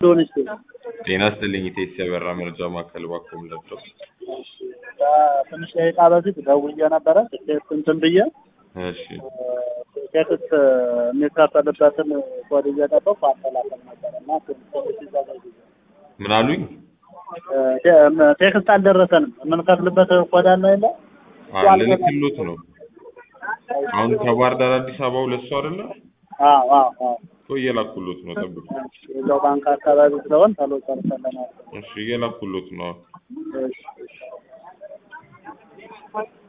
ሊሆን ይችላል። ጤና ይስጥልኝ ኢቴስ የበራ መረጃ ማዕከል ባኮም ለብሰው ትንሽ ደቂቃ በፊት ደውዬ ነበረ ትኬት እንትን ብዬ እሺ ቴክስት የሚከፈልበትን ኮድ እየጠበቅኩ አስተላልፍ ነበረ እና ትንሽ ሲዘገይ ምን አሉኝ? ቴክስት አልደረሰንም። የምንከፍልበት ኮድ አለ የለ ልልክሎት ነው። አሁን ከባህር ዳር አዲስ አበባ ሁለት ሰው አይደለ? አዎ አዎ አዎ እኮ እየላኩሎት ነው። ጠብቁ። እዛው ባንክ አካባቢ ስለሆን ቶሎ ጨርሰን ለማለት እሺ እየላኩሎት ነው። እሺ እሺ